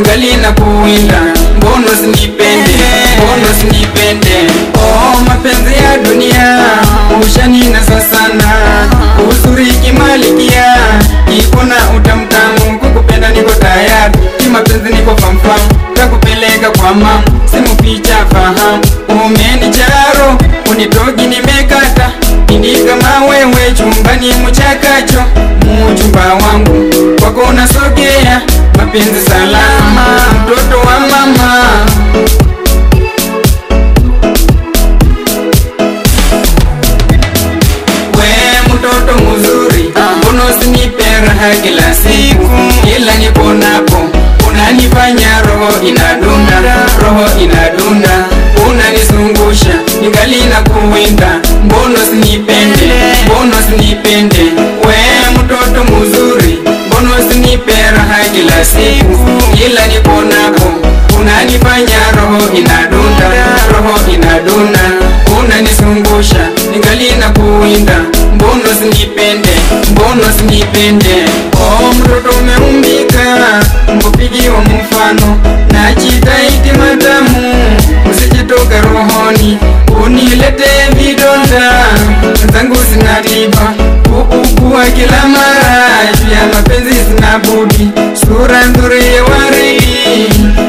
ningali na kuwinda mbono sinipende mbono sinipende oh mapenzi ya dunia ushaninasa sana uzuri kimalikia iko na utamtamu kukupenda niko tayari kimapenzi niko famfam takupeleka kwa mam simuficha fahamu umenicharo unitogi nimekata ini kama wewe chumbani muchakacho muchumba wangu kwako unasogea mapenzi salama mtoto wa mama we mtoto mzuri mbona usinipe raha kila siku kila niponapo unanifanya roho inadunda roho inadunda unanisungusha ningali na kuwinda mbona usinipende mbona usinipende we mtoto mzuri mbona usinipe raha kila siku kila niponapo unanifanya roho inadunda roho inadunda unanisungusha ningali na kuwinda mbona usinipende mbona usinipende oh mtoto umeumbika mkupigiwa mfano na chitaiti matamu usijitoka rohoni unilete vidonda zangu zinatiba kuugua kila mara juu ya mapenzi sina budi sura nzuri ya waridi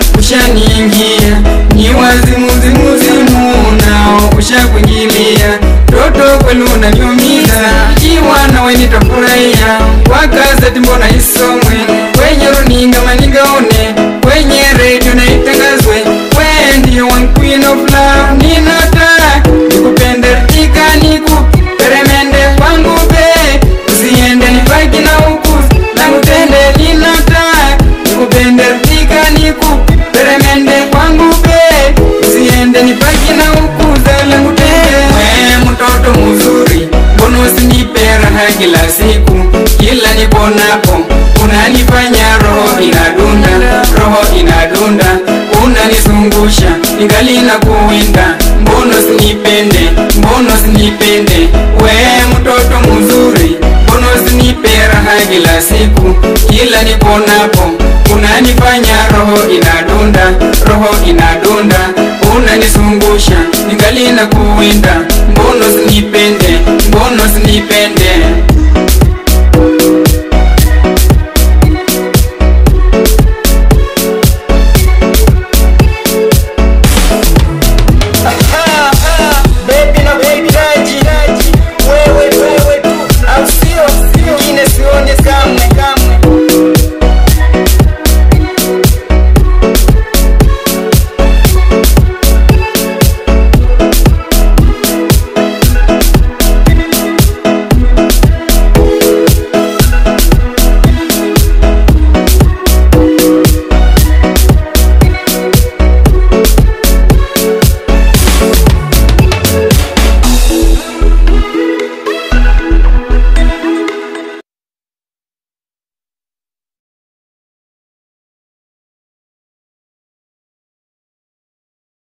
ushaniingia ni wazimuzimuzimu nao ushakuingilia toto kweli unaniumiza ikiwa nawe nitafurahia kwa gazeti mbona isomwe kwenye runinga manigaone kwenye redio na itangazwe we ndio one queen of love ninataka nikupende tika nikuperemende kwangu be usiende nibaki na huku na utende ninataka nikupende tika nikuperemende kwangu be usiende nibaki na huku zala ngutende we mtoto mzuri mbona usinipe raha kila siku kila niponapo unanifanya roho inadunda roho inadunda unanisungusha ningali na kuwinda mbona usinipende mbona usinipende we mtoto mzuri mbona usinipe raha kila siku kila niponapo unanifanya roho inadunda roho inadunda unanisungusha ningali na kuwinda mbona usinipende mbona usinipende